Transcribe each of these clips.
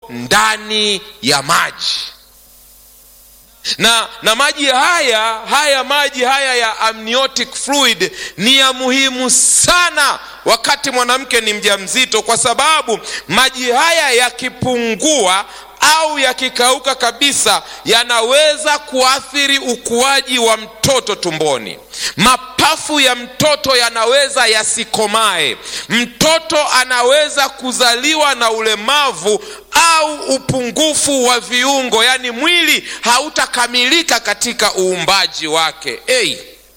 ndani ya maji na na maji haya haya maji haya ya amniotic fluid ni ya muhimu sana wakati mwanamke ni mjamzito kwa sababu maji haya yakipungua au yakikauka kabisa yanaweza kuathiri ukuaji wa mtoto tumboni mapafu ya mtoto yanaweza yasikomae mtoto anaweza kuzaliwa na ulemavu au upungufu wa viungo yaani mwili hautakamilika katika uumbaji wake hey.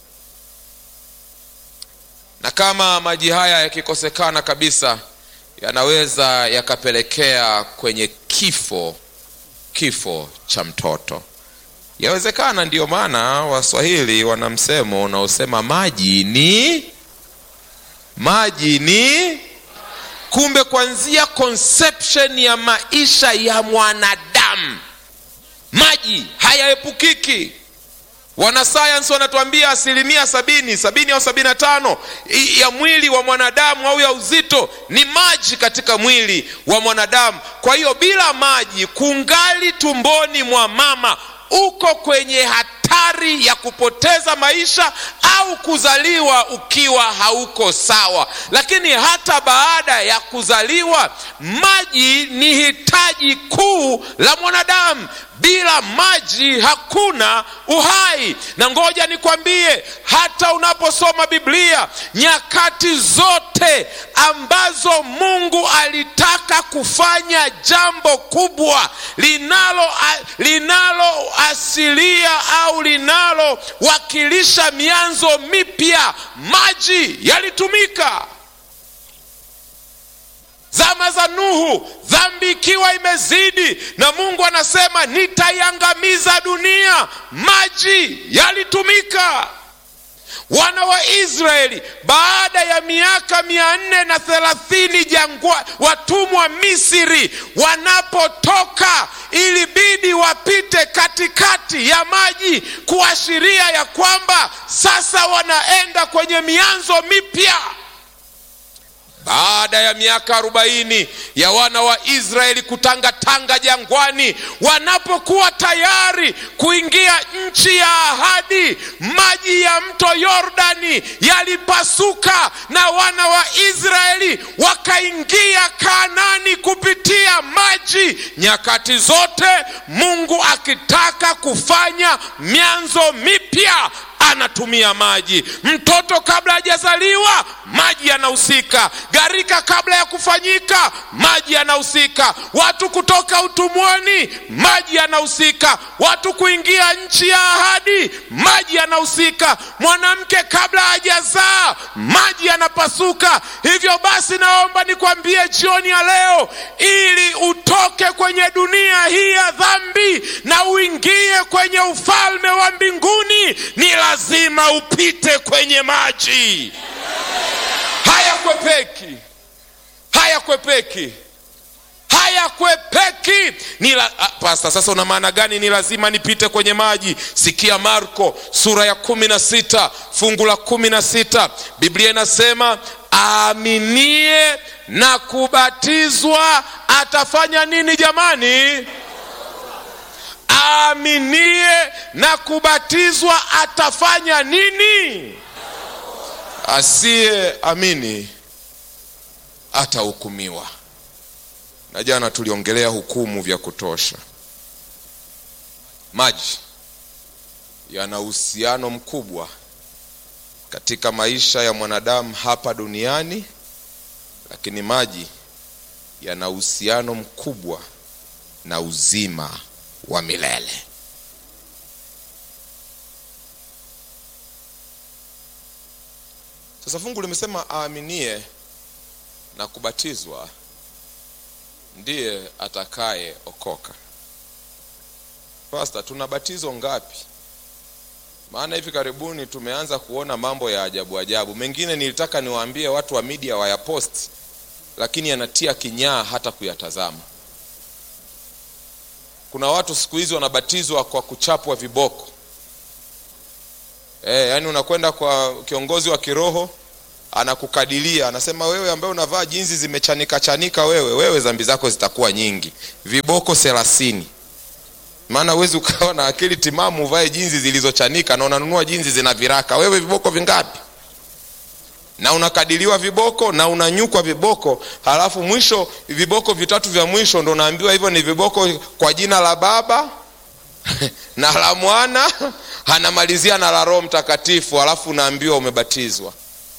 na kama maji haya yakikosekana kabisa yanaweza yakapelekea kwenye kifo kifo cha mtoto yawezekana ndiyo maana waswahili wana msemo unaosema maji ni maji ni kumbe kwanzia conception ya maisha ya mwanadamu maji hayaepukiki wanasayansi wanatuambia asilimia sabini sabini au sabini na tano ya mwili wa mwanadamu au ya uzito ni maji katika mwili wa mwanadamu kwa hiyo bila maji kungali tumboni mwa mama uko kwenye hatari ya kupoteza maisha au kuzaliwa ukiwa hauko sawa lakini hata baada ya kuzaliwa maji ni hitaji kuu la mwanadamu bila maji hakuna uhai na ngoja nikwambie hata unaposoma biblia nyakati zote ambazo mungu alitaka kufanya jambo kubwa linalo linaloasilia au linalowakilisha mianzo mipya maji yalitumika zama za nuhu dhambi ikiwa imezidi na mungu anasema nitaiangamiza dunia maji yalitumika wana wa israeli baada ya miaka mia nne na thelathini jangwa watumwa misri wanapotoka ilibidi wapite katikati ya maji kuashiria ya kwamba sasa wanaenda kwenye mianzo mipya baada ya miaka arobaini ya wana wa israeli kutangatanga jangwani wanapokuwa tayari kuingia nchi ya ahadi maji ya mto yordani yalipasuka na wana wa israeli wakaingia kanani kupitia maji nyakati zote mungu akitaka kufanya mianzo mipya anatumia maji mtoto kabla hajazaliwa maji yanahusika gharika kabla ya kufanyika maji yanahusika watu kutoka utumwani maji yanahusika watu kuingia nchi ya ahadi maji yanahusika mwanamke kabla hajazaa maji yanapasuka hivyo basi naomba nikwambie jioni ya leo ili utoke kwenye dunia hii ya dhambi na uingie kwenye ufalme wa mbinguni ni lazima upite kwenye maji hayakwepeki hayakwepeki hayakwepeki ni la, ah, pasta sasa una maana gani ni lazima nipite kwenye maji sikia marko sura ya kumi na sita fungu la kumi na sita biblia inasema aaminie na kubatizwa atafanya nini jamani aaminie na kubatizwa atafanya nini asiye amini atahukumiwa na jana tuliongelea hukumu vya kutosha maji yana uhusiano mkubwa katika maisha ya mwanadamu hapa duniani lakini maji yana uhusiano mkubwa na uzima wa milele sasa fungu limesema aaminie na kubatizwa ndiye atakaye okoka pasta tuna batizo ngapi maana hivi karibuni tumeanza kuona mambo ya ajabu ajabu mengine nilitaka niwaambie watu wa media wayaposti lakini yanatia kinyaa hata kuyatazama kuna watu siku hizi wanabatizwa kwa kuchapwa viboko e, yaani unakwenda kwa kiongozi wa kiroho anakukadilia anasema wewe ambaye unavaa jinzi zimechanika chanika wewe wewe dhambi zako zitakuwa nyingi viboko thelathini maana huwezi ukawa na akili timamu uvae jinzi zilizochanika na unanunua jinzi zina viraka wewe viboko vingapi na unakadiliwa viboko na unanyukwa viboko halafu mwisho viboko vitatu vya mwisho ndo unaambiwa hivyo ni viboko kwa jina la baba na la mwana anamalizia na la roho mtakatifu halafu unaambiwa umebatizwa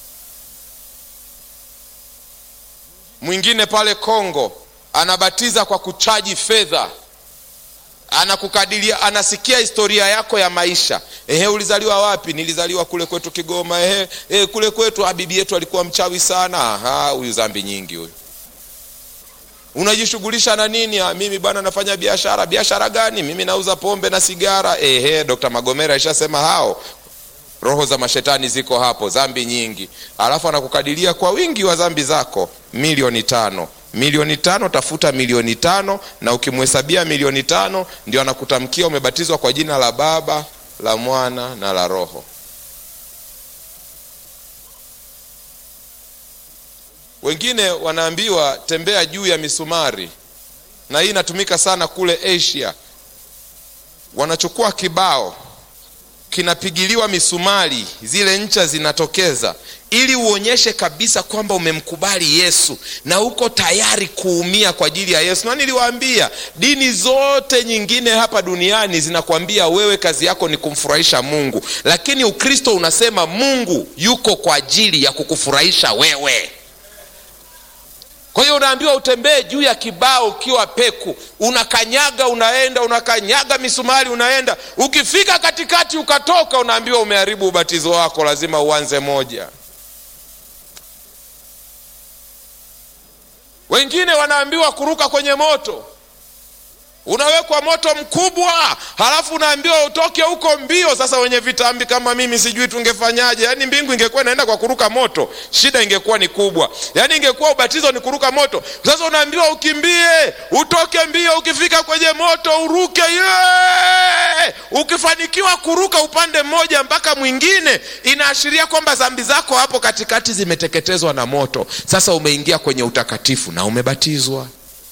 mwingine pale kongo anabatiza kwa kuchaji fedha anakukadiria anasikia historia yako ya maisha ehe ulizaliwa wapi nilizaliwa kule kwetu kigoma ehe, ehe kule kwetu bibi yetu alikuwa mchawi sana Aha, huyu zambi nyingi huyu unajishughulisha na nini ha, mimi bwana nafanya biashara biashara gani mimi nauza pombe na sigara ehe dr magomera aishasema hao roho za mashetani ziko hapo zambi nyingi alafu anakukadiria kwa wingi wa zambi zako milioni tano milioni tano tafuta milioni tano na ukimhesabia milioni tano ndio anakutamkia umebatizwa kwa jina la baba la mwana na la roho wengine wanaambiwa tembea juu ya misumari na hii inatumika sana kule asia wanachukua kibao kinapigiliwa misumari zile ncha zinatokeza ili uonyeshe kabisa kwamba umemkubali yesu na uko tayari kuumia kwa ajili ya yesu na niliwaambia dini zote nyingine hapa duniani zinakwambia wewe kazi yako ni kumfurahisha mungu lakini ukristo unasema mungu yuko kwa ajili ya kukufurahisha wewe kwa hiyo unaambiwa utembee juu ya kibao ukiwa peku unakanyaga unaenda unakanyaga misumari unaenda ukifika katikati ukatoka unaambiwa umeharibu ubatizo wako lazima uanze moja wengine wanaambiwa kuruka kwenye moto unawekwa moto mkubwa halafu unaambiwa utoke huko mbio sasa wenye vitambi kama mimi sijui tungefanyaje yaani mbingu ingekuwa inaenda kwa kuruka moto shida ingekuwa ni kubwa yaani ingekuwa ubatizo ni kuruka moto sasa unaambiwa ukimbie utoke mbio ukifika kwenye moto uruke yeah! ukifanikiwa kuruka upande mmoja mpaka mwingine inaashiria kwamba dhambi zako hapo katikati zimeteketezwa na moto sasa umeingia kwenye utakatifu na umebatizwa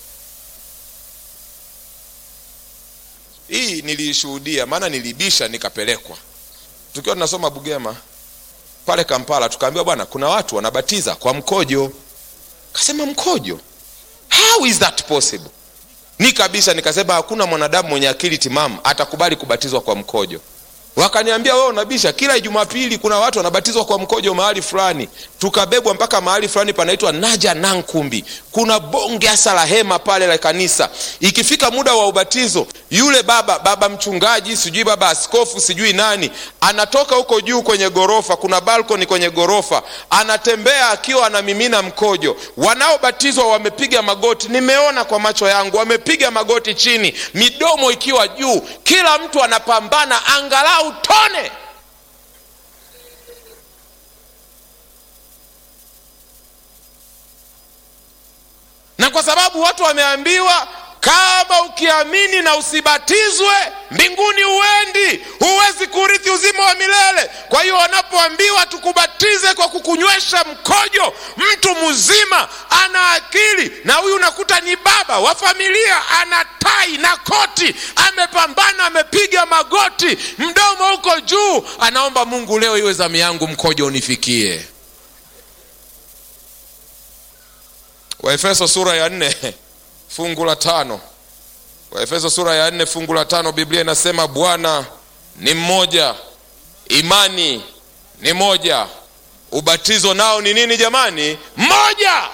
hii niliishuhudia maana nilibisha nikapelekwa tukiwa tunasoma bugema pale kampala tukaambiwa bwana kuna watu wanabatiza kwa mkojo kasema mkojo how is that possible ni kabisa nikasema hakuna mwanadamu mwenye akili timamu atakubali kubatizwa kwa mkojo wakaniambia wewe unabisha kila jumapili kuna watu wanabatizwa kwa mkojo mahali fulani tukabebwa mpaka mahali fulani panaitwa naja nankumbi kuna bonge hasa la hema pale la kanisa ikifika muda wa ubatizo yule baba baba mchungaji sijui baba askofu sijui nani anatoka huko juu kwenye gorofa kuna balkoni kwenye gorofa anatembea akiwa anamimina mkojo wanaobatizwa wamepiga magoti nimeona kwa macho yangu wamepiga magoti chini midomo ikiwa juu kila mtu anapambana angalau tone na kwa sababu watu wameambiwa kama ukiamini na usibatizwe mbinguni huendi huwezi kurithi uzima wa milele kwa hiyo wanapoambiwa tukubatize kwa kukunywesha mkojo mtu mzima ana akili na huyu unakuta ni baba wa familia ana tai na koti amepambana amepiga magoti mdomo huko juu anaomba mungu leo iwe zamu yangu mkojo unifikie waefeso sura ya nne fungu la tano waefeso sura ya nne fungu la tano biblia inasema bwana ni mmoja imani ni moja ubatizo nao ni nini jamani mmoja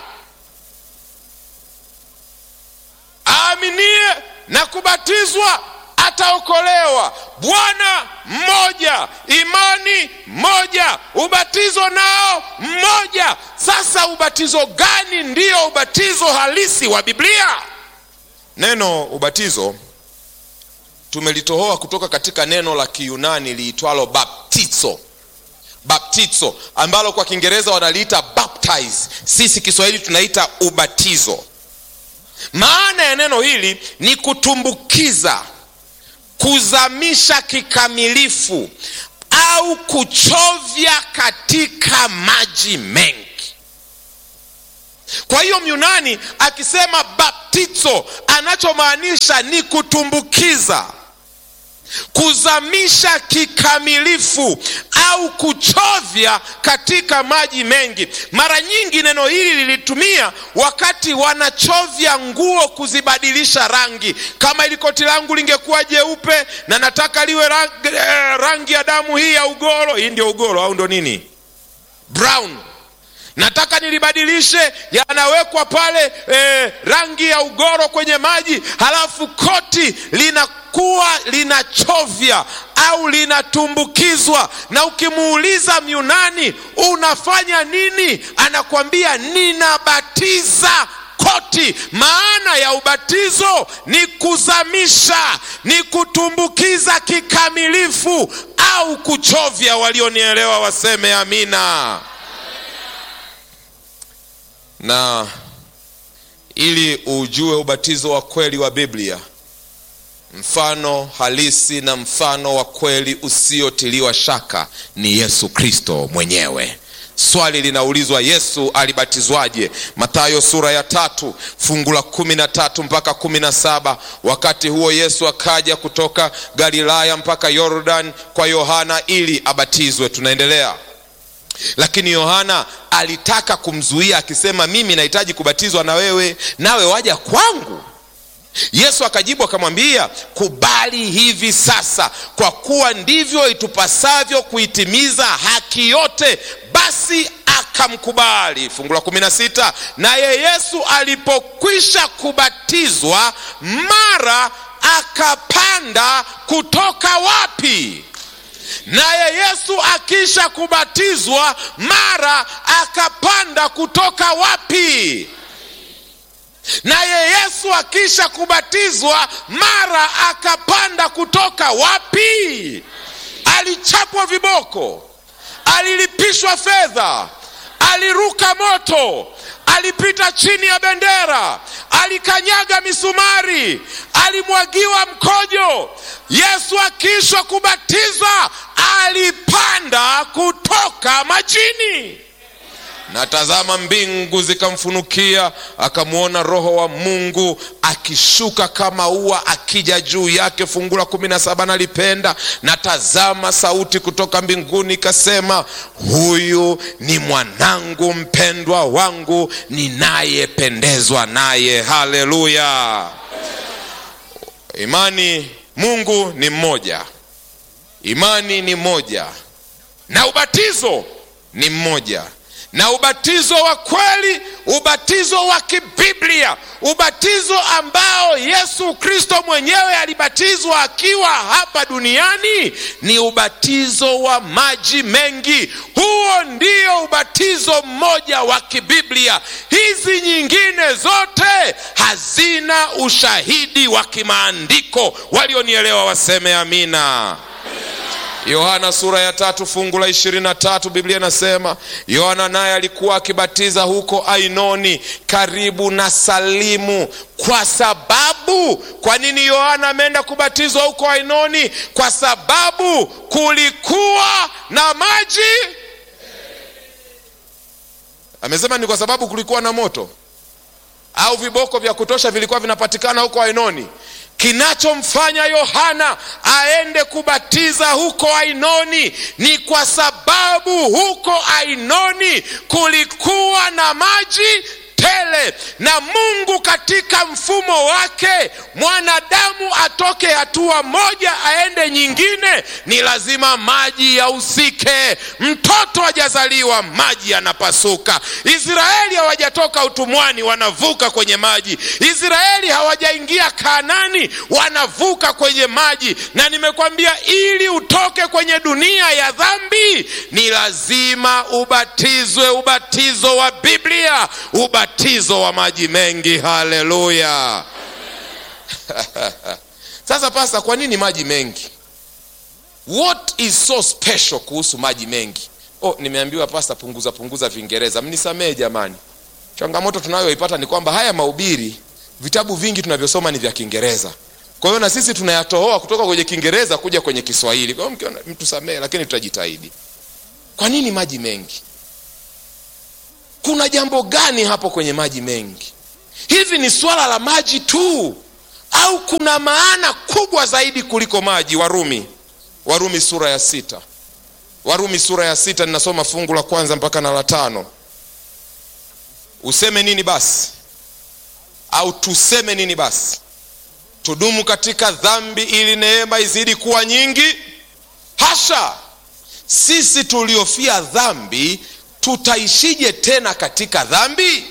aaminie na kubatizwa ataokolewa bwana mmoja imani moja ubatizo nao mmoja sasa ubatizo gani ndiyo ubatizo halisi wa biblia neno ubatizo tumelitohoa kutoka katika neno la kiyunani liitwalo baptizo baptizo ambalo kwa kiingereza wanaliita baptize sisi kiswahili tunaita ubatizo maana ya neno hili ni kutumbukiza kuzamisha kikamilifu au kuchovya katika maji mengi kwa hiyo myunani akisema baptizo anachomaanisha ni kutumbukiza kuzamisha kikamilifu au kuchovya katika maji mengi mara nyingi neno hili lilitumia wakati wanachovya nguo kuzibadilisha rangi kama ili koti langu lingekuwa jeupe na nataka liwe rangi, rangi ya damu hii ya ugoro hii ndio ugoro au ndo nini brown nataka nilibadilishe yanawekwa pale eh, rangi ya ugoro kwenye maji halafu koti linakuwa linachovya au linatumbukizwa na ukimuuliza myunani unafanya nini anakwambia ninabatiza koti maana ya ubatizo ni kuzamisha ni kutumbukiza kikamilifu au kuchovya walionielewa waseme amina na ili ujue ubatizo wa kweli wa biblia mfano halisi na mfano wa kweli usiotiliwa shaka ni yesu kristo mwenyewe swali linaulizwa yesu alibatizwaje mathayo sura ya tatu fungu la kumi na tatu mpaka kumi na saba wakati huo yesu akaja kutoka galilaya mpaka yordan kwa yohana ili abatizwe tunaendelea lakini yohana alitaka kumzuia akisema mimi nahitaji kubatizwa na wewe nawe waja kwangu yesu akajibu akamwambia kubali hivi sasa kwa kuwa ndivyo itupasavyo kuitimiza haki yote basi akamkubali fungu la kumi na sita naye yesu alipokwisha kubatizwa mara akapanda kutoka wapi naye yesu akisha kubatizwa mara akapanda kutoka wapi naye yesu akisha kubatizwa mara akapanda kutoka wapi alichapwa viboko alilipishwa fedha aliruka moto alipita chini ya bendera alikanyaga misumari alimwagiwa mkojo yesu akiishwa kubatizwa alipanda kutoka majini na tazama mbingu zikamfunukia akamwona roho wa mungu akishuka kama ua akija juu yake fungu la kumi na saba nalipenda na tazama sauti kutoka mbinguni ikasema huyu ni mwanangu mpendwa wangu ninayependezwa naye haleluya imani mungu ni mmoja imani ni moja na ubatizo ni mmoja na ubatizo wa kweli ubatizo wa kibiblia ubatizo ambao yesu kristo mwenyewe alibatizwa akiwa hapa duniani ni ubatizo wa maji mengi huo ndio ubatizo mmoja wa kibiblia hizi nyingine zote hazina ushahidi wa kimaandiko walionielewa waseme amina yohana sura ya tatu fungu la ishirini na tatu biblia inasema yohana naye alikuwa akibatiza huko ainoni karibu na salimu kwa sababu kwa nini yohana ameenda kubatizwa huko ainoni kwa sababu kulikuwa na maji amesema ni kwa sababu kulikuwa na moto au viboko vya kutosha vilikuwa vinapatikana huko ainoni kinachomfanya yohana aende kubatiza huko ainoni ni kwa sababu huko ainoni kulikuwa na maji tele na mungu katika mfumo wake mwanadamu atoke hatua moja aende nyingine ni lazima maji yahusike mtoto hajazaliwa maji yanapasuka israeli hawajatoka utumwani wanavuka kwenye maji israeli hawajaingia kanani wanavuka kwenye maji na nimekwambia ili utoke kwenye dunia ya dhambi ni lazima ubatizwe ubatizo wa biblia ubatizo wa maji mengi haleluya sasa pasa kwa nini maji mengi what is so special kuhusu maji mengi oh nimeambiwa pasta punguza punguza viingereza mnisamehe jamani changamoto tunayoipata ni kwamba haya mahubiri vitabu vingi tunavyosoma ni vya kiingereza kwa hiyo na sisi tunayatohoa kutoka kwenye kiingereza kuja kwenye kiswahili kwa hiyo mtusamehe lakini tutajitahidi kwa nini maji mengi kuna jambo gani hapo kwenye maji mengi hivi ni swala la maji tu au kuna maana kubwa zaidi kuliko maji warumi warumi sura ya sita warumi sura ya sita ninasoma fungu la kwanza mpaka na la tano useme nini basi au tuseme nini basi tudumu katika dhambi ili neema izidi kuwa nyingi hasha sisi tuliofia dhambi tutaishije tena katika dhambi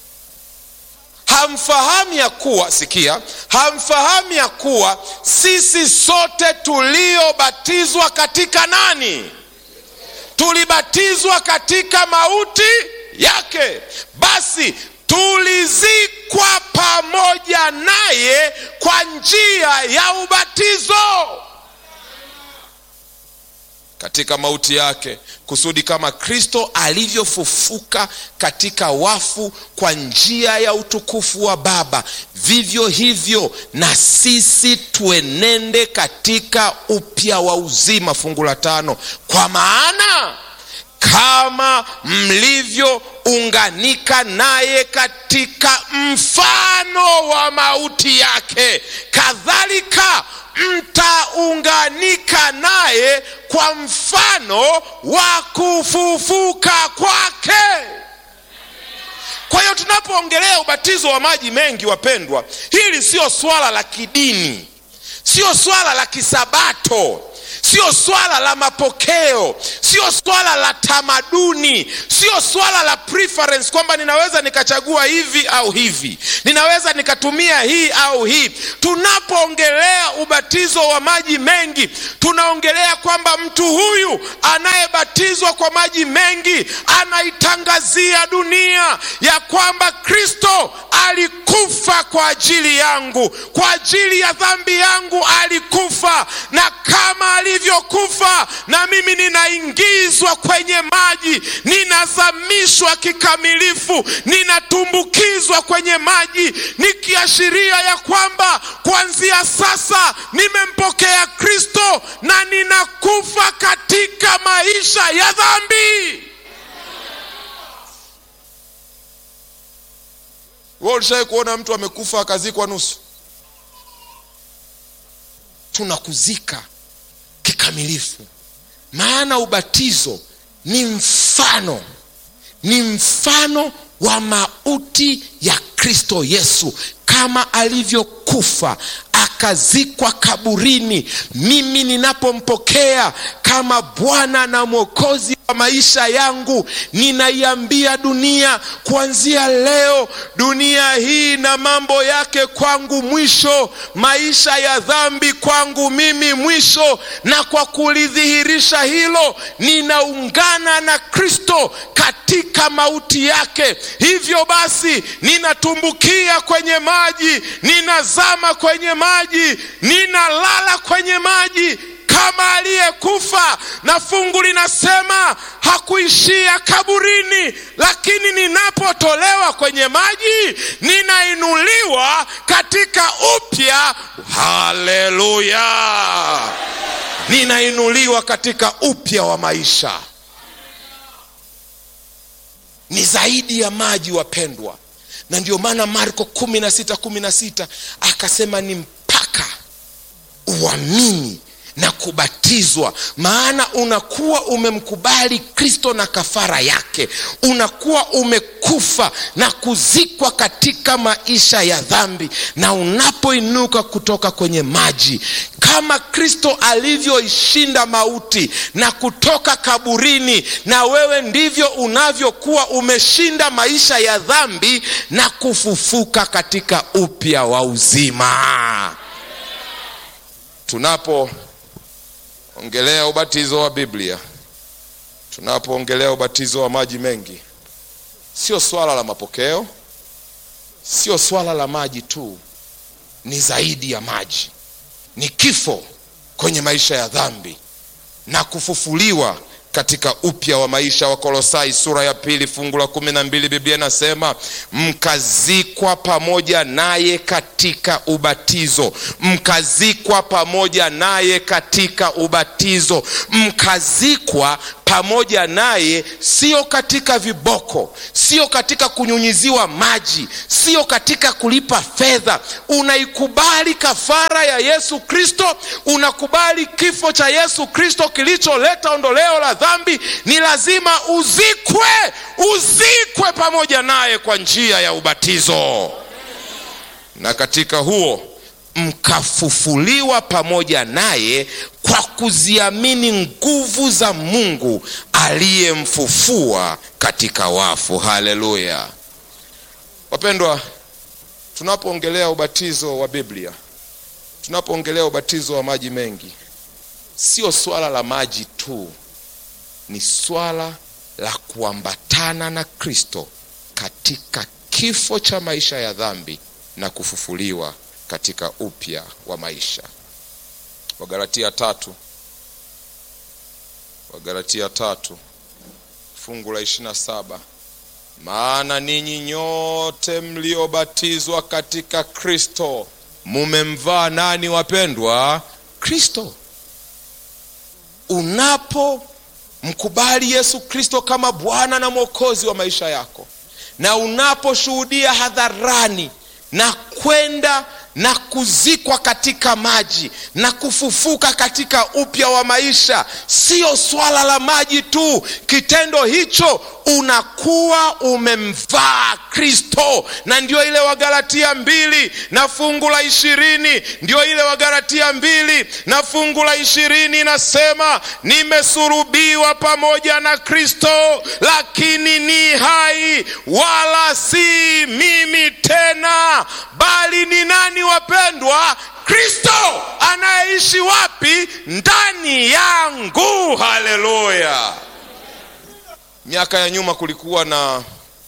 hamfahamu ya kuwa sikia hamfahamu ya kuwa sisi sote tuliobatizwa katika nani tulibatizwa katika mauti yake basi tulizikwa pamoja naye kwa njia ya ubatizo katika mauti yake kusudi kama kristo alivyofufuka katika wafu kwa njia ya utukufu wa baba vivyo hivyo na sisi tuenende katika upya wa uzima fungu la tano kwa maana kama mlivyounganika naye katika mfano wa mauti yake kadhalika mtaunganika naye kwa mfano wa kufufuka kwake kwa hiyo tunapoongelea ubatizo wa maji mengi wapendwa hili sio swala la kidini sio swala la kisabato sio swala la mapokeo sio swala la tamaduni sio swala la preference kwamba ninaweza nikachagua hivi au hivi ninaweza nikatumia hii au hii tunapoongelea ubatizo wa maji mengi tunaongelea kwamba mtu huyu anayebatizwa kwa maji mengi anaitangazia dunia ya kwamba kristo alikufa kwa ajili yangu kwa ajili ya dhambi yangu alikufa na kama alivyokufa na mimi ninaingizwa kwenye maji ninazamishwa kikamilifu ninatumbukizwa kwenye maji nikiashiria ya kwamba kuanzia sasa nimempokea kristo na ninakufa katika maisha ya dhambi wewe ulishawai kuona mtu amekufa akazikwa nusu tunakuzika kikamilifu maana ubatizo ni mfano ni mfano wa mauti ya kristo yesu kama alivyokufa akazikwa kaburini mimi ninapompokea kama bwana na mwokozi wa maisha yangu ninaiambia dunia kuanzia leo dunia hii na mambo yake kwangu mwisho maisha ya dhambi kwangu mimi mwisho na kwa kulidhihirisha hilo ninaungana na kristo katika mauti yake hivyo basi ninatumbukia kwenye maji ninazama kwenye maji ninalala kwenye maji kama aliyekufa na fungu linasema hakuishia kaburini lakini ninapotolewa kwenye maji ninainuliwa katika upya haleluya ninainuliwa katika upya wa maisha ni zaidi ya maji wapendwa na ndio maana marko kumi na sita kumi na sita akasema ni mpaka uamini na kubatizwa maana unakuwa umemkubali kristo na kafara yake unakuwa umekufa na kuzikwa katika maisha ya dhambi na unapoinuka kutoka kwenye maji kama kristo alivyoishinda mauti na kutoka kaburini na wewe ndivyo unavyokuwa umeshinda maisha ya dhambi na kufufuka katika upya wa uzima tunapo ongelea ubatizo wa biblia tunapoongelea ubatizo wa maji mengi sio swala la mapokeo sio swala la maji tu ni zaidi ya maji ni kifo kwenye maisha ya dhambi na kufufuliwa katika upya wa maisha wa kolosai sura ya pili fungu la kumi na mbili biblia inasema mkazikwa pamoja naye katika ubatizo mkazikwa pamoja naye katika ubatizo mkazikwa pamoja naye, sio katika viboko, sio katika kunyunyiziwa maji, sio katika kulipa fedha. Unaikubali kafara ya Yesu Kristo, unakubali kifo cha Yesu Kristo kilicholeta ondoleo la dhambi. Ni lazima uzikwe, uzikwe pamoja naye kwa njia ya ubatizo, na katika huo mkafufuliwa pamoja naye kwa kuziamini nguvu za Mungu aliyemfufua katika wafu. Haleluya! Wapendwa, tunapoongelea ubatizo wa Biblia, tunapoongelea ubatizo wa maji mengi, sio swala la maji tu, ni swala la kuambatana na Kristo katika kifo cha maisha ya dhambi na kufufuliwa katika upya wa maisha. Wagalatia tatu, Wagalatia tatu fungu la ishirini na saba maana ninyi nyote mliobatizwa katika Kristo mumemvaa nani, wapendwa? Kristo. Unapomkubali Yesu Kristo kama Bwana na Mwokozi wa maisha yako na unaposhuhudia hadharani na kwenda na kuzikwa katika maji na kufufuka katika upya wa maisha, sio swala la maji tu. Kitendo hicho unakuwa umemvaa Kristo, na ndio ile Wagalatia mbili na fungu la ishirini ndio ile Wagalatia mbili na fungu la ishirini inasema, nimesurubiwa pamoja na Kristo, lakini ni hai, wala si mimi tena, bali ni nani wapendwa? Kristo anayeishi wapi? Ndani yangu. Haleluya! Miaka ya nyuma kulikuwa na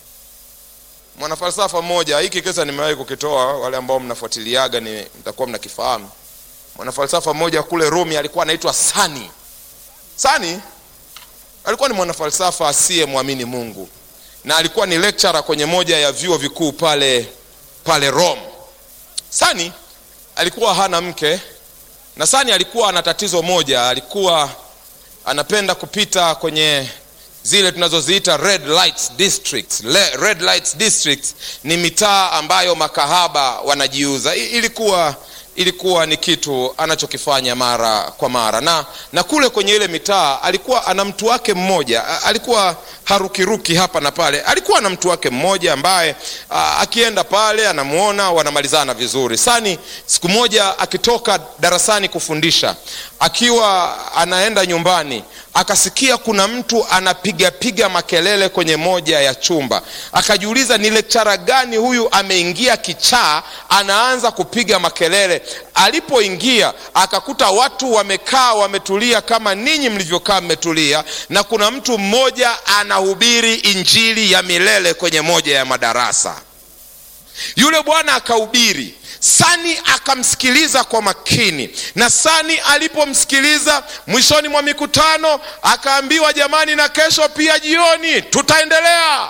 mwanafalsafa mmoja, hiki kisa nimewahi kukitoa, wale ambao mnafuatiliaga ni mtakuwa mnakifahamu. Mwanafalsafa mmoja kule Rumi alikuwa anaitwa Sani. Sani alikuwa ni mwanafalsafa asiyemwamini Mungu na alikuwa ni lecturer kwenye moja ya vyuo vikuu pale pale Rome. Sani alikuwa hana mke na Sani alikuwa ana tatizo moja, alikuwa anapenda kupita kwenye zile tunazoziita red lights districts. Le, red lights districts ni mitaa ambayo makahaba wanajiuza. Ilikuwa ilikuwa ni kitu anachokifanya mara kwa mara, na na kule kwenye ile mitaa alikuwa ana mtu wake mmoja, alikuwa harukiruki hapa na pale. Alikuwa na mtu wake mmoja ambaye a, akienda pale anamuona, wanamalizana vizuri. Sani siku moja akitoka darasani kufundisha, akiwa anaenda nyumbani, akasikia kuna mtu anapigapiga makelele kwenye moja ya chumba. Akajiuliza, ni lekchara gani huyu ameingia kichaa, anaanza kupiga makelele. Alipoingia akakuta watu wamekaa wametulia kama ninyi mlivyokaa mmetulia, na kuna mtu mmoja anahubiri injili ya milele kwenye moja ya madarasa. Yule bwana akahubiri, Sani akamsikiliza kwa makini, na Sani alipomsikiliza mwishoni mwa mikutano akaambiwa, jamani, na kesho pia jioni tutaendelea.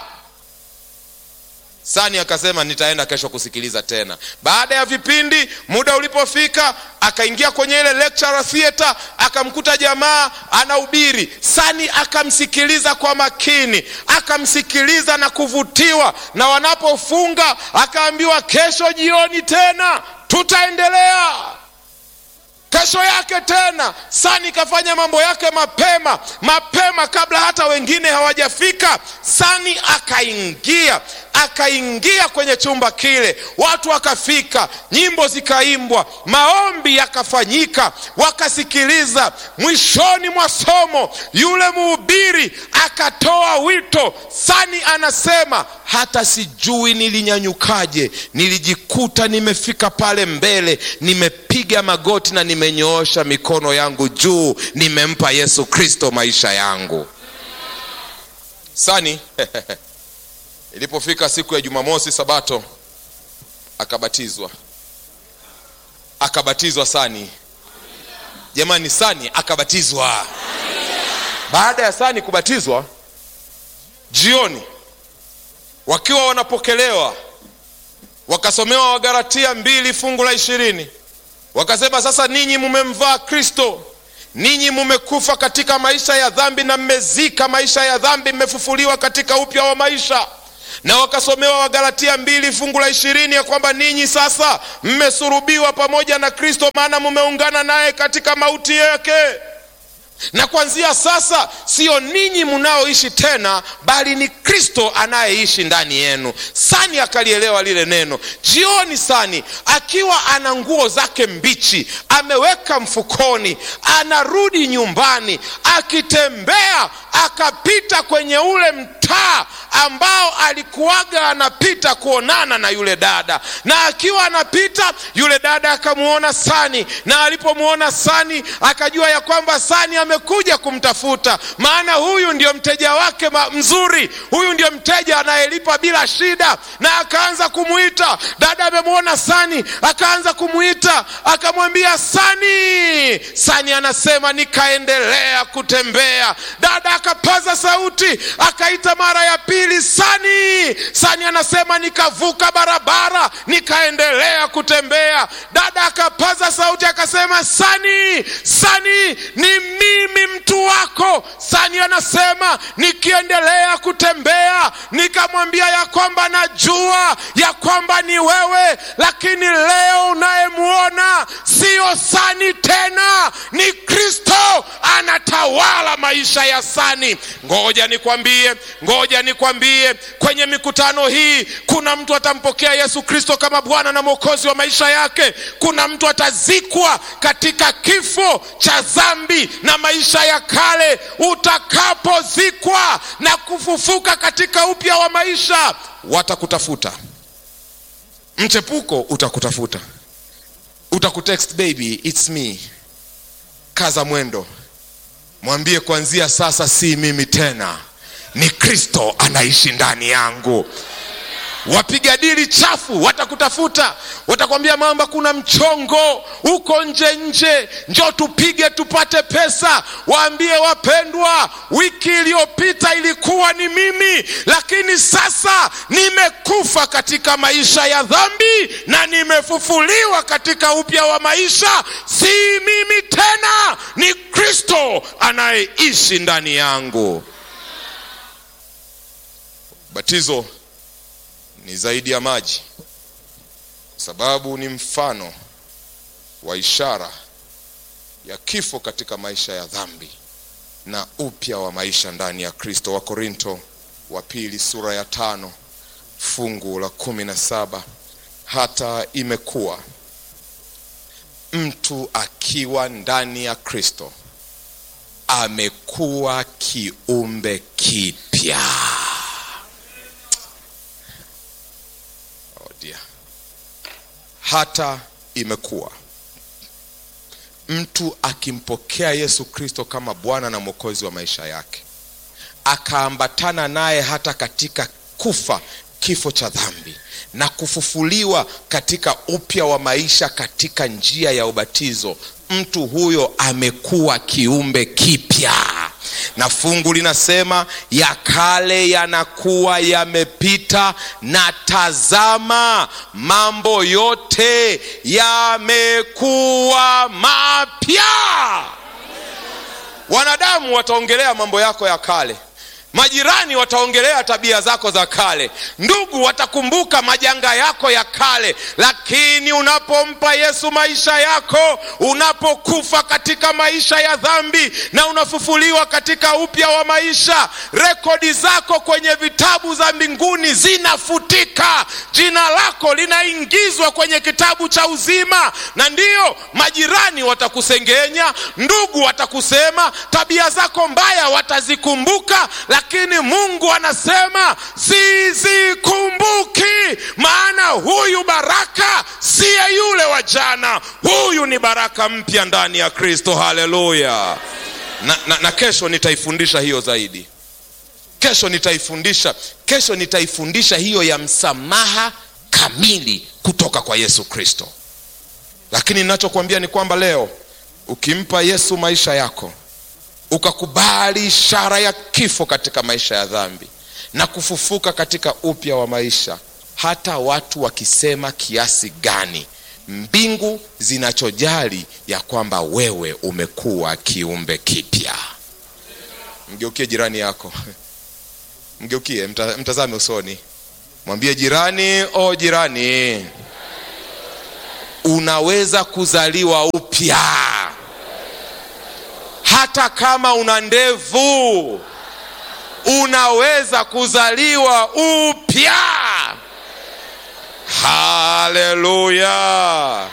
Sani akasema nitaenda kesho kusikiliza tena. Baada ya vipindi, muda ulipofika, akaingia kwenye ile lecture theater, akamkuta jamaa anahubiri. Sani akamsikiliza kwa makini, akamsikiliza na kuvutiwa, na wanapofunga akaambiwa kesho jioni tena tutaendelea. Kesho yake tena Sani kafanya mambo yake mapema mapema, kabla hata wengine hawajafika. Sani akaingia akaingia kwenye chumba kile, watu wakafika, nyimbo zikaimbwa, maombi yakafanyika, wakasikiliza. Mwishoni mwa somo, yule mhubiri akatoa wito. Sani anasema hata sijui nilinyanyukaje, nilijikuta nimefika pale mbele, nimepiga magoti na nimenyoosha mikono yangu juu, nimempa Yesu Kristo maisha yangu. Sani Ilipofika siku ya Jumamosi Sabato, akabatizwa. Akabatizwa Sani, jamani, Sani akabatizwa. Baada ya Sani kubatizwa, jioni wakiwa wanapokelewa, wakasomewa Wagalatia mbili fungu la ishirini wakasema, sasa ninyi mumemvaa Kristo, ninyi mumekufa katika maisha ya dhambi na mmezika maisha ya dhambi mmefufuliwa katika upya wa maisha na wakasomewa wagalatia mbili fungu la ishirini ya kwamba ninyi sasa mmesurubiwa pamoja na kristo maana mumeungana naye katika mauti yake na kuanzia sasa siyo ninyi mnaoishi tena bali ni kristo anayeishi ndani yenu sani akalielewa lile neno jioni sani akiwa ana nguo zake mbichi ameweka mfukoni anarudi nyumbani akitembea akapita kwenye ule mtaa ambao alikuwaga anapita kuonana na yule dada na akiwa anapita yule dada akamwona sani na alipomwona sani akajua ya kwamba sani amekuja kumtafuta maana huyu ndio mteja wake mzuri huyu ndio mteja anayelipa bila shida na akaanza kumwita dada amemwona sani akaanza kumwita akamwambia sani sani anasema nikaendelea kutembea dada akapaza sauti akaita mara ya pili sani sani anasema nikavuka barabara nikaendelea kutembea dada akapaza sauti akasema sani sani ni mimi mtu wako sani anasema nikiendelea kutembea nikamwambia ya kwamba najua ya kwamba ni wewe lakini leo unayemwona siyo sani tena ni kristo anatawala maisha ya sani ngoja nikwambie ngoja nikwambie kwenye mikutano hii kuna mtu atampokea yesu kristo kama bwana na mwokozi wa maisha yake kuna mtu atazikwa katika kifo cha dhambi na maisha ya kale utakapozikwa na kufufuka katika upya wa maisha watakutafuta mchepuko utakutafuta utakutext baby its me kaza mwendo mwambie kuanzia sasa si mimi tena ni kristo anaishi ndani yangu wapiga dili chafu watakutafuta watakwambia mamba kuna mchongo uko nje nje njo tupige tupate pesa waambie wapendwa wiki iliyopita ilikuwa ni mimi lakini sasa nimekufa katika maisha ya dhambi na nimefufuliwa katika upya wa maisha si mimi tena ni kristo anayeishi ndani yangu batizo ni zaidi ya maji kwa sababu ni mfano wa ishara ya kifo katika maisha ya dhambi na upya wa maisha ndani ya kristo wakorinto wa pili sura ya tano fungu la kumi na saba hata imekuwa mtu akiwa ndani ya kristo amekuwa kiumbe kipya oh dear. hata imekuwa mtu akimpokea yesu kristo kama bwana na mwokozi wa maisha yake akaambatana naye hata katika kufa kifo cha dhambi na kufufuliwa katika upya wa maisha katika njia ya ubatizo mtu huyo amekuwa kiumbe kipya na fungu linasema ya kale yanakuwa yamepita na tazama mambo yote yamekuwa mapya wanadamu wataongelea mambo yako ya kale majirani wataongelea tabia zako za kale ndugu watakumbuka majanga yako ya kale lakini unapompa yesu maisha yako unapokufa katika maisha ya dhambi na unafufuliwa katika upya wa maisha rekodi zako kwenye vitabu za mbinguni zinafutika jina lako linaingizwa kwenye kitabu cha uzima na ndiyo majirani watakusengenya ndugu watakusema tabia zako mbaya watazikumbuka lakini mungu anasema sizikumbuki maana huyu baraka siye yule wa jana huyu ni baraka mpya ndani ya kristo haleluya na, na, na kesho nitaifundisha hiyo zaidi kesho nitaifundisha kesho nitaifundisha hiyo ya msamaha kamili kutoka kwa yesu kristo lakini ninachokwambia ni kwamba leo ukimpa yesu maisha yako ukakubali ishara ya kifo katika maisha ya dhambi na kufufuka katika upya wa maisha hata watu wakisema kiasi gani mbingu zinachojali ya kwamba wewe umekuwa kiumbe kipya mgeukie jirani yako mgeukie mta, mtazame usoni mwambie jirani o jirani unaweza kuzaliwa upya hata kama una ndevu unaweza kuzaliwa upya haleluya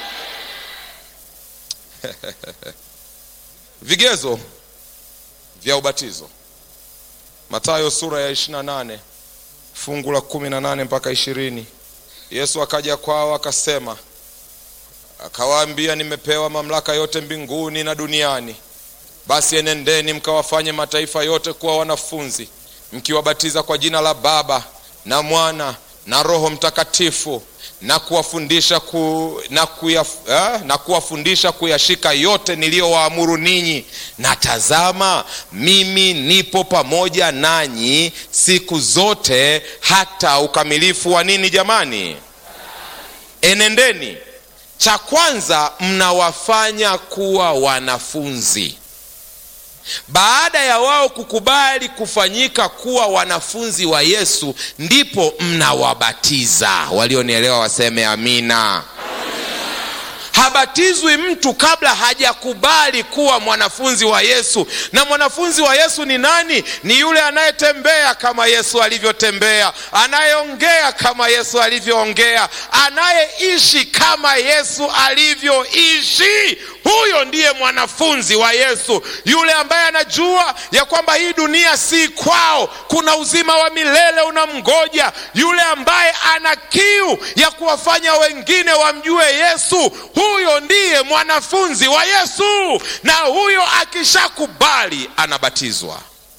vigezo vya ubatizo matayo sura ya 28 fungu la 18 mpaka ishirini yesu akaja kwao akasema akawaambia nimepewa mamlaka yote mbinguni na duniani basi enendeni mkawafanye mataifa yote kuwa wanafunzi mkiwabatiza kwa jina la baba na mwana na roho mtakatifu na kuwafundisha ku, na, kuya, eh, na kuwafundisha kuyashika yote niliyowaamuru ninyi na tazama mimi nipo pamoja nanyi siku zote hata ukamilifu wa nini jamani enendeni cha kwanza mnawafanya kuwa wanafunzi baada ya wao kukubali kufanyika kuwa wanafunzi wa yesu ndipo mnawabatiza walionielewa waseme amina habatizwi mtu kabla hajakubali kuwa mwanafunzi wa yesu na mwanafunzi wa yesu ni nani ni yule anayetembea kama yesu alivyotembea anayeongea kama yesu alivyoongea anayeishi kama yesu alivyoishi huyo ndiye mwanafunzi wa yesu yule ambaye anajua ya kwamba hii dunia si kwao kuna uzima wa milele unamgoja yule ambaye ana kiu ya kuwafanya wengine wamjue yesu huyo ndiye mwanafunzi wa yesu na huyo akishakubali anabatizwa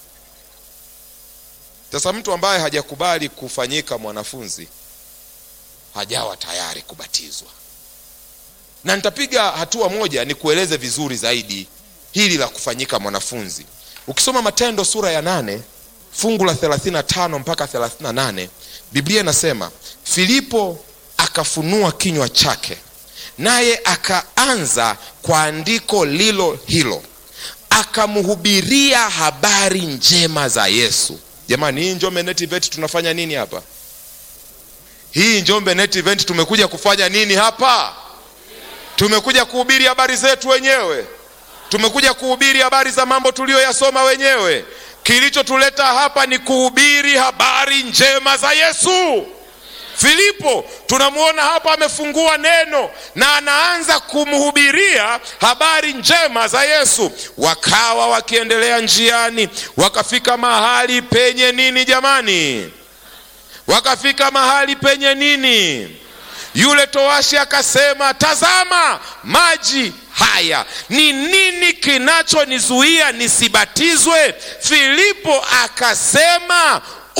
sasa mtu ambaye hajakubali kufanyika mwanafunzi hajawa tayari kubatizwa na nitapiga hatua moja nikueleze vizuri zaidi hili la kufanyika mwanafunzi ukisoma matendo sura ya nane fungu la 35 mpaka 38 biblia inasema filipo akafunua kinywa chake naye akaanza kwa andiko lilo hilo akamhubiria habari njema za yesu jamani hii njombe net event tunafanya nini hapa hii njombe net event tumekuja kufanya nini hapa tumekuja kuhubiri habari zetu wenyewe tumekuja kuhubiri habari za mambo tuliyoyasoma wenyewe kilichotuleta hapa ni kuhubiri habari njema za yesu filipo tunamwona hapa amefungua neno na anaanza kumhubiria habari njema za yesu wakawa wakiendelea njiani wakafika mahali penye nini jamani wakafika mahali penye nini yule towashi akasema tazama maji haya ni nini kinachonizuia nisibatizwe filipo akasema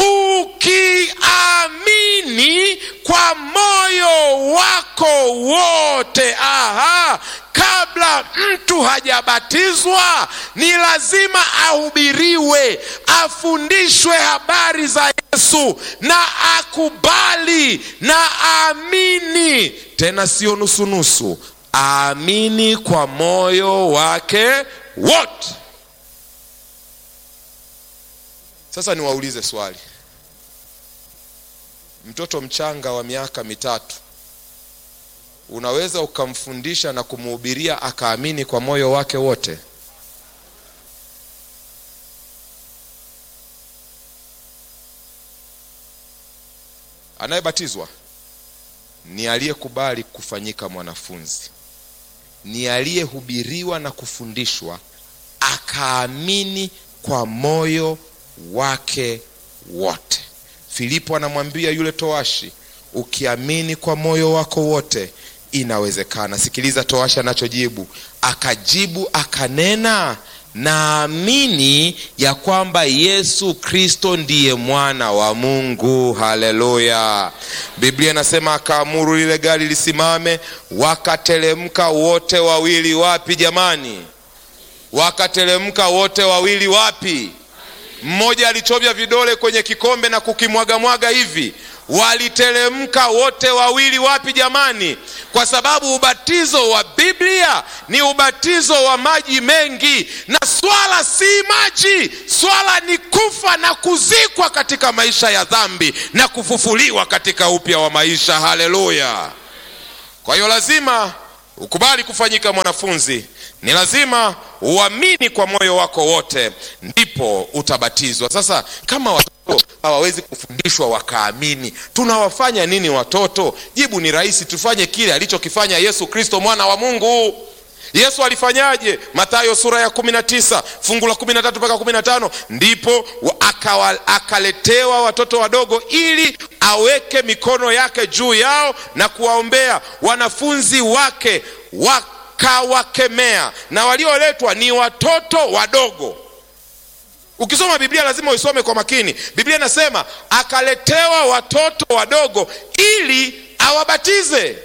ukiamini kwa moyo wako wote aha kabla mtu hajabatizwa ni lazima ahubiriwe afundishwe habari za yesu na akubali na aamini tena sio nusunusu aamini kwa moyo wake wote sasa niwaulize swali mtoto mchanga wa miaka mitatu unaweza ukamfundisha na kumhubiria akaamini kwa moyo wake wote anayebatizwa ni aliyekubali kufanyika mwanafunzi ni aliyehubiriwa na kufundishwa akaamini kwa moyo wake wote filipo anamwambia yule toashi ukiamini kwa moyo wako wote inawezekana sikiliza toashi anachojibu akajibu akanena naamini ya kwamba yesu kristo ndiye mwana wa mungu haleluya biblia inasema akaamuru lile gari lisimame wakatelemka wote wawili wapi jamani wakatelemka wote wawili wapi mmoja alichovya vidole kwenye kikombe na kukimwagamwaga hivi waliteremka wote wawili wapi jamani kwa sababu ubatizo wa biblia ni ubatizo wa maji mengi na swala si maji swala ni kufa na kuzikwa katika maisha ya dhambi na kufufuliwa katika upya wa maisha haleluya kwa hiyo lazima ukubali kufanyika mwanafunzi ni lazima uamini kwa moyo wako wote ndipo utabatizwa sasa kama watoto hawawezi kufundishwa wakaamini tunawafanya nini watoto jibu ni rahisi tufanye kile alichokifanya yesu kristo mwana wa mungu yesu alifanyaje matayo sura ya 19 fungu la 13 mpaka 15 ndipo akawa, akaletewa watoto wadogo ili aweke mikono yake juu yao na kuwaombea wanafunzi wake wakawakemea na walioletwa ni watoto wadogo ukisoma biblia lazima uisome kwa makini biblia inasema akaletewa watoto wadogo ili awabatize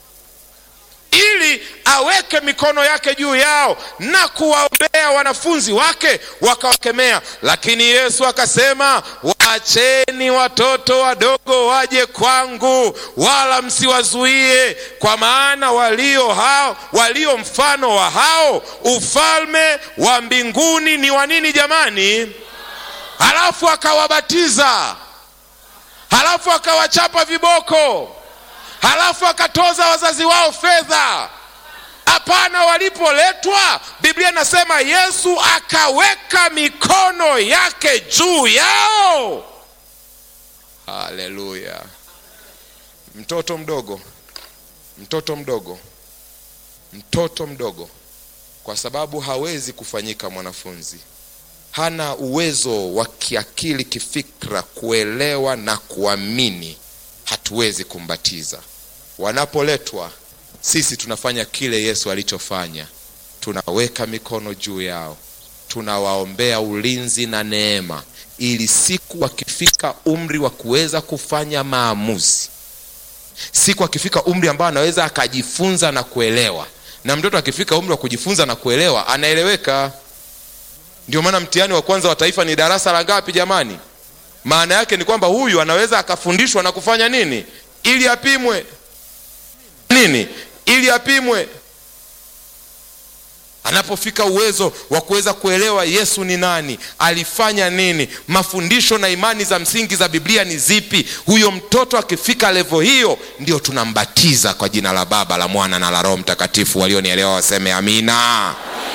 ili aweke mikono yake juu yao na kuwaombea wanafunzi wake wakawakemea lakini yesu akasema waacheni watoto wadogo waje kwangu wala msiwazuie kwa maana walio hao walio mfano wa hao ufalme wa mbinguni ni wa nini jamani halafu akawabatiza halafu akawachapa viboko halafu akatoza wazazi wao fedha hapana walipoletwa biblia inasema yesu akaweka mikono yake juu yao haleluya mtoto mdogo mtoto mdogo mtoto mdogo kwa sababu hawezi kufanyika mwanafunzi hana uwezo wa kiakili kifikra kuelewa na kuamini hatuwezi kumbatiza wanapoletwa sisi tunafanya kile yesu alichofanya tunaweka mikono juu yao tunawaombea ulinzi na neema ili siku wakifika umri wa kuweza kufanya maamuzi siku akifika umri ambao anaweza akajifunza na kuelewa na mtoto akifika umri wa kujifunza na kuelewa anaeleweka ndio maana mtihani wa kwanza wa taifa ni darasa la ngapi jamani maana yake ni kwamba huyu anaweza akafundishwa na kufanya nini ili apimwe nini ili apimwe anapofika uwezo wa kuweza kuelewa yesu ni nani alifanya nini mafundisho na imani za msingi za biblia ni zipi huyo mtoto akifika levo hiyo ndio tunambatiza kwa jina la baba la mwana na la roho mtakatifu walionielewa waseme amina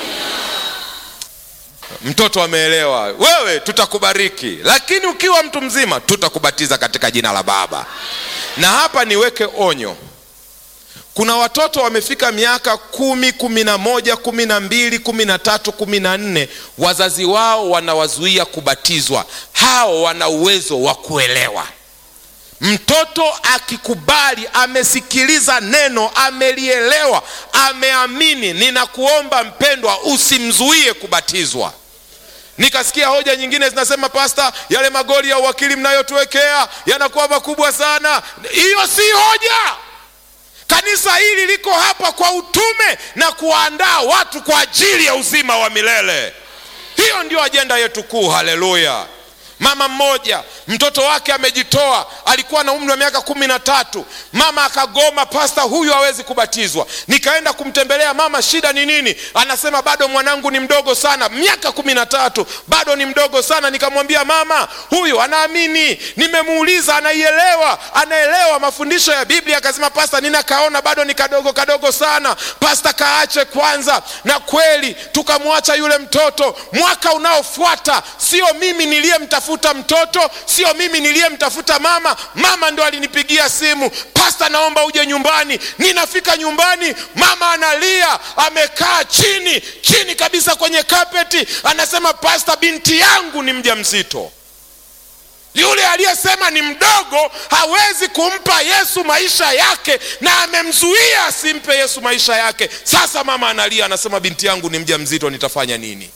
mtoto ameelewa wewe tutakubariki lakini ukiwa mtu mzima tutakubatiza katika jina la baba na hapa niweke onyo kuna watoto wamefika miaka kumi kumi na moja kumi na mbili kumi na tatu kumi na nne wazazi wao wanawazuia kubatizwa hao wana uwezo wa kuelewa mtoto akikubali amesikiliza neno amelielewa ameamini ninakuomba mpendwa usimzuie kubatizwa nikasikia hoja nyingine zinasema pasta yale magoli ya uwakili mnayotuwekea yanakuwa makubwa sana hiyo si hoja kanisa hili liko hapa kwa utume na kuwaandaa watu kwa ajili ya uzima wa milele hiyo ndio ajenda yetu kuu haleluya mama mmoja mtoto wake amejitoa alikuwa na umri wa miaka kumi na tatu mama akagoma pasta huyu hawezi kubatizwa nikaenda kumtembelea mama shida ni nini anasema bado mwanangu ni mdogo sana miaka kumi na tatu bado ni mdogo sana nikamwambia mama huyu anaamini nimemuuliza anaielewa anaelewa mafundisho ya biblia akasema pasta ninakaona bado ni kadogo kadogo sana pasta kaache kwanza na kweli tukamwacha yule mtoto mwaka unaofuata sio mimi niliyemtafuta mtoto sio mimi niliyemtafuta mama mama ndo alinipigia simu pasta naomba uje nyumbani ninafika nyumbani mama analia amekaa chini chini kabisa kwenye kapeti anasema pasta binti yangu ni mja mzito yule aliyesema ni mdogo hawezi kumpa yesu maisha yake na amemzuia asimpe yesu maisha yake sasa mama analia anasema binti yangu ni mja mzito nitafanya nini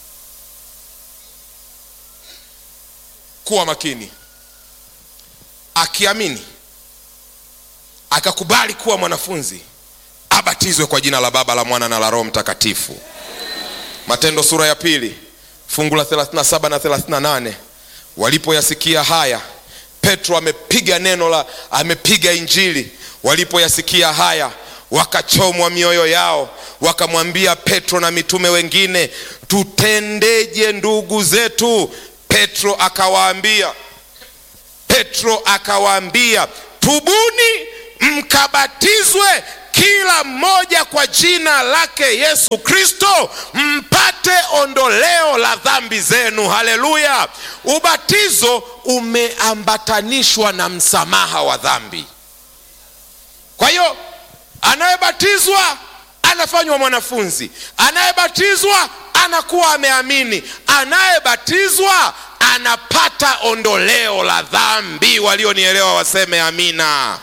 kuwa makini akiamini akakubali kuwa mwanafunzi abatizwe kwa jina la baba la mwana na la roho mtakatifu matendo sura ya pili fungu la 37 na 38 walipoyasikia haya petro amepiga neno la amepiga injili walipoyasikia haya wakachomwa mioyo yao wakamwambia petro na mitume wengine tutendeje ndugu zetu petro akawaambia petro akawaambia tubuni mkabatizwe kila mmoja kwa jina lake yesu kristo mpate ondoleo la dhambi zenu haleluya ubatizo umeambatanishwa na msamaha wa dhambi kwa hiyo anayebatizwa anafanywa mwanafunzi anayebatizwa anakuwa ameamini anayebatizwa anapata ondoleo la dhambi walionielewa waseme amina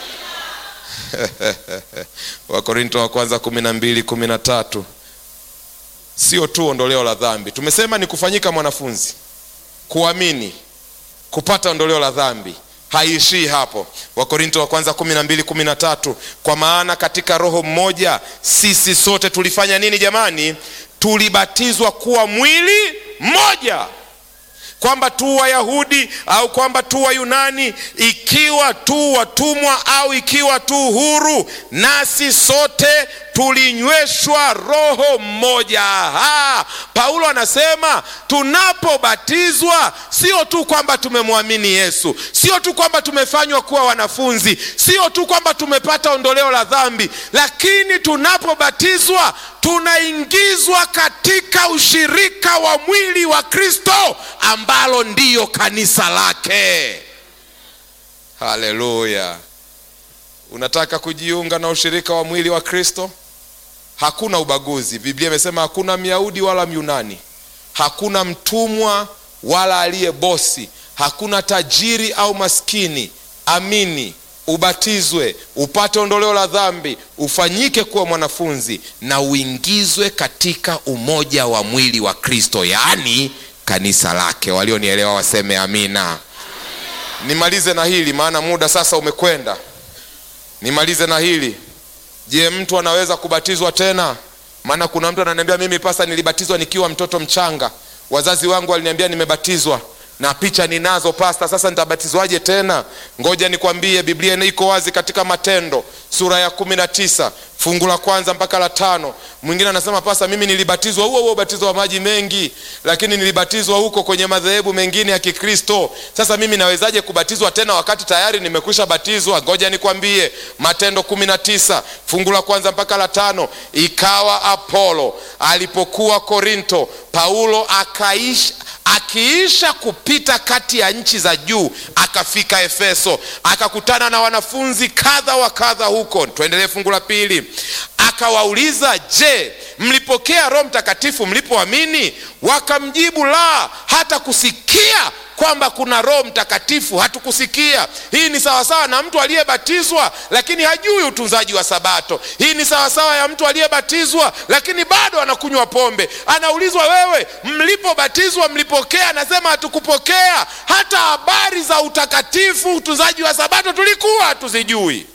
wakorinto wa kwanza kumi na mbili kumi na tatu sio tu ondoleo la dhambi tumesema ni kufanyika mwanafunzi kuamini kupata ondoleo la dhambi haiishii hapo wakorinto wa kwanza kumi na mbili kumi na tatu kwa maana katika roho mmoja sisi sote tulifanya nini jamani tulibatizwa kuwa mwili mmoja kwamba tu wayahudi au kwamba tu wayunani ikiwa tu watumwa au ikiwa tu huru nasi sote tulinyweshwa roho mmoja ha, paulo anasema tunapobatizwa sio tu kwamba tumemwamini yesu sio tu kwamba tumefanywa kuwa wanafunzi sio tu kwamba tumepata ondoleo la dhambi lakini tunapobatizwa tunaingizwa katika ushirika wa mwili wa kristo ambalo ndiyo kanisa lake haleluya unataka kujiunga na ushirika wa mwili wa kristo hakuna ubaguzi biblia imesema hakuna myahudi wala myunani hakuna mtumwa wala aliye bosi hakuna tajiri au maskini amini ubatizwe upate ondoleo la dhambi ufanyike kuwa mwanafunzi na uingizwe katika umoja wa mwili wa kristo yaani kanisa lake walionielewa waseme amina nimalize na hili maana muda sasa umekwenda nimalize na hili je mtu anaweza kubatizwa tena maana kuna mtu ananiambia mimi pasa nilibatizwa nikiwa mtoto mchanga wazazi wangu waliniambia nimebatizwa na picha ninazo pasta sasa nitabatizwaje tena ngoja nikwambie biblia iko wazi katika matendo sura ya kumi na tisa fungu la kwanza mpaka la tano mwingine anasema pasa mimi nilibatizwa huo huo ubatizo wa maji mengi lakini nilibatizwa huko kwenye madhehebu mengine ya kikristo sasa mimi nawezaje kubatizwa tena wakati tayari nimekwisha batizwa ngoja nikwambie matendo kumi na tisa fungu la kwanza mpaka la tano ikawa apolo alipokuwa korinto paulo akaisha akiisha kupita kati ya nchi za juu akafika efeso akakutana na wanafunzi kadha wa kadha huko tuendelee fungu la pili akawauliza je mlipokea roho mtakatifu mlipoamini wakamjibu la hata kusikia kwamba kuna roho mtakatifu hatukusikia hii ni sawasawa na mtu aliyebatizwa lakini hajui utunzaji wa sabato hii ni sawasawa ya mtu aliyebatizwa lakini bado anakunywa pombe anaulizwa wewe mlipobatizwa mlipokea anasema hatukupokea hata habari za utakatifu utunzaji wa sabato tulikuwa hatuzijui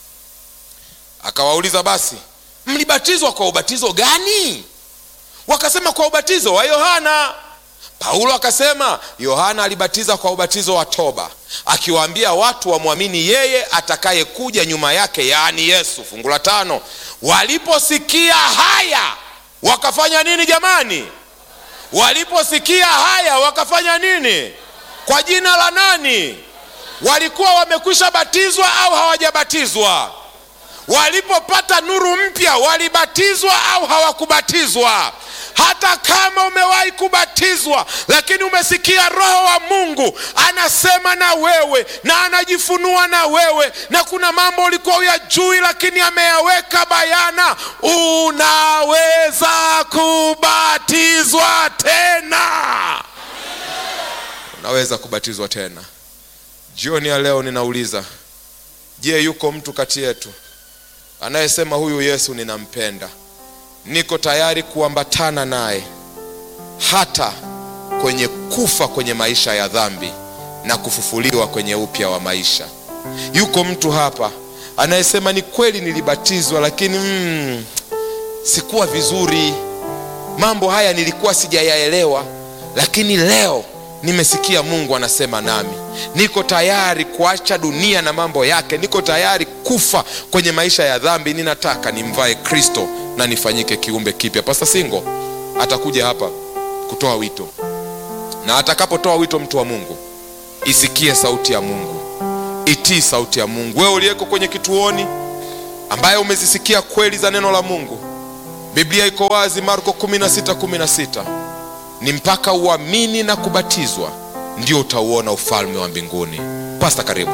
akawauliza basi mlibatizwa kwa ubatizo gani wakasema kwa ubatizo wa yohana paulo akasema yohana alibatiza kwa ubatizo wa toba akiwaambia watu wamwamini yeye atakayekuja nyuma yake yaani yesu fungu la tano waliposikia haya wakafanya nini jamani waliposikia haya wakafanya nini kwa jina la nani walikuwa wamekwisha batizwa au hawajabatizwa walipopata nuru mpya walibatizwa au hawakubatizwa hata kama umewahi kubatizwa lakini umesikia roho wa mungu anasema na wewe na anajifunua na wewe na kuna mambo ulikuwa uyajui lakini ameyaweka bayana unaweza kubatizwa tena unaweza kubatizwa tena jioni ya leo ninauliza je yuko mtu kati yetu anayesema huyu yesu ninampenda niko tayari kuambatana naye hata kwenye kufa kwenye maisha ya dhambi na kufufuliwa kwenye upya wa maisha yuko mtu hapa anayesema ni kweli nilibatizwa lakini mm, sikuwa vizuri mambo haya nilikuwa sijayaelewa lakini leo nimesikia mungu anasema nami niko tayari kuacha dunia na mambo yake niko tayari kufa kwenye maisha ya dhambi ninataka nimvae kristo na nifanyike kiumbe kipya pasta singo atakuja hapa kutoa wito na atakapotoa wito mtu wa mungu isikie sauti ya mungu itii sauti ya mungu wewe uliyeko kwenye kituoni ambaye umezisikia kweli za neno la mungu biblia iko wazi marko 16:16 ni mpaka uamini na kubatizwa ndio utauona ufalme wa mbinguni pasta karibu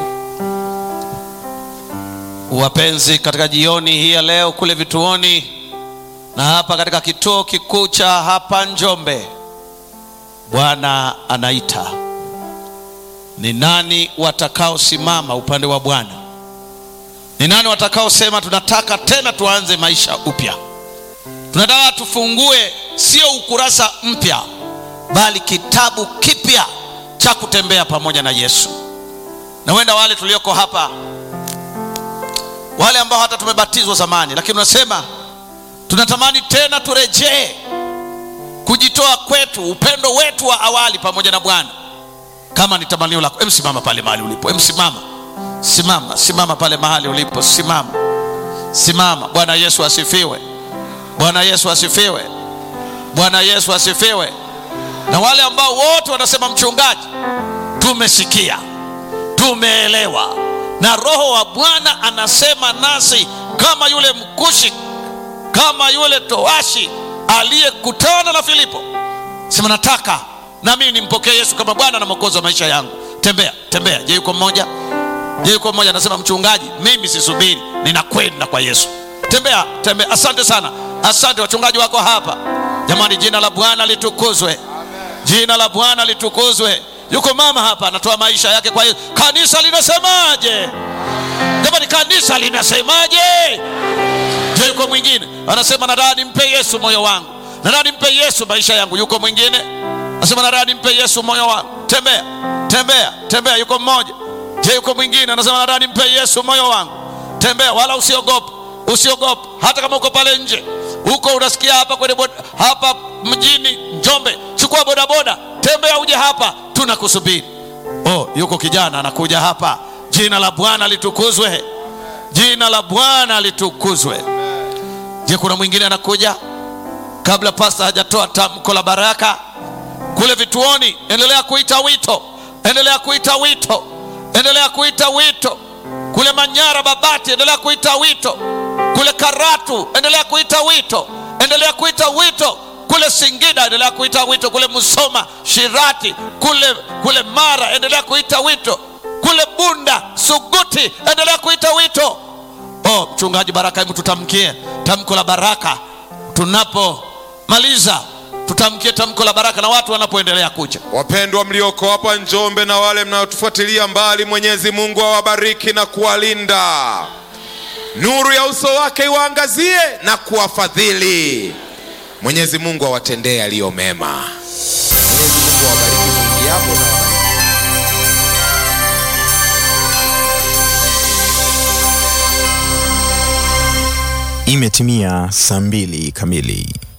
wapenzi katika jioni hii ya leo kule vituoni na hapa katika kituo kikuu cha hapa njombe bwana anaita ni nani watakaosimama upande wa bwana ni nani watakaosema tunataka tena tuanze maisha upya tunataka tufungue sio ukurasa mpya bali kitabu kipya cha kutembea pamoja na yesu na huenda wale tulioko hapa wale ambao hata tumebatizwa zamani lakini unasema tunatamani tena turejee kujitoa kwetu upendo wetu wa awali pamoja na bwana kama ni tamanio lako em simama pale mahali ulipo em simama simama simama pale mahali ulipo simama simama bwana yesu asifiwe bwana yesu asifiwe bwana yesu asifiwe na wale ambao wote wanasema mchungaji tumesikia tumeelewa na roho wa bwana anasema nasi kama yule mkushi kama yule toashi aliyekutana na filipo sema nataka na mimi nimpokee yesu kama bwana na mwokozi wa maisha yangu tembea tembea je yuko mmoja je yuko mmoja anasema mchungaji mimi sisubiri ninakwenda kwa yesu tembea tembea asante sana asante wachungaji wako hapa jamani jina la bwana litukuzwe jina la bwana litukuzwe yuko mama hapa anatoa maisha yake kwa yesu kanisa linasemaje jamani kanisa linasemaje je yuko mwingine anasema nataka nimpe yesu moyo wangu nataka nimpe yesu maisha yangu yuko mwingine anasema nataka nimpe yesu moyo wangu tembea tembea tembea yuko mmoja je yuko mwingine anasema nataka nimpe yesu moyo wangu tembea wala usiogope usiogope hata kama uko pale nje huko unasikia hapa kwenye boda, hapa mjini njombe chukua bodaboda tembea uje hapa tunakusubiri oh yuko kijana anakuja hapa jina la bwana litukuzwe jina la bwana litukuzwe je kuna mwingine anakuja kabla pasta hajatoa tamko la baraka kule vituoni endelea kuita wito endelea kuita wito endelea kuita wito kule manyara babati endelea kuita wito kule karatu endelea kuita wito endelea kuita wito kule singida endelea kuita wito kule musoma shirati kule kule mara endelea kuita wito kule bunda suguti endelea kuita wito oh mchungaji baraka hebu tutamkie tamko la baraka tunapomaliza tutamkie tamko la baraka na watu wanapoendelea kuja wapendwa mlioko hapa njombe na wale mnaotufuatilia mbali mwenyezi mungu awabariki na kuwalinda nuru ya uso wake iwaangazie na kuwafadhili mwenyezi mungu awatendee yaliyo mema mwenyezi mungu awabariki mwingiapo na wabariki Imetimia saa mbili kamili.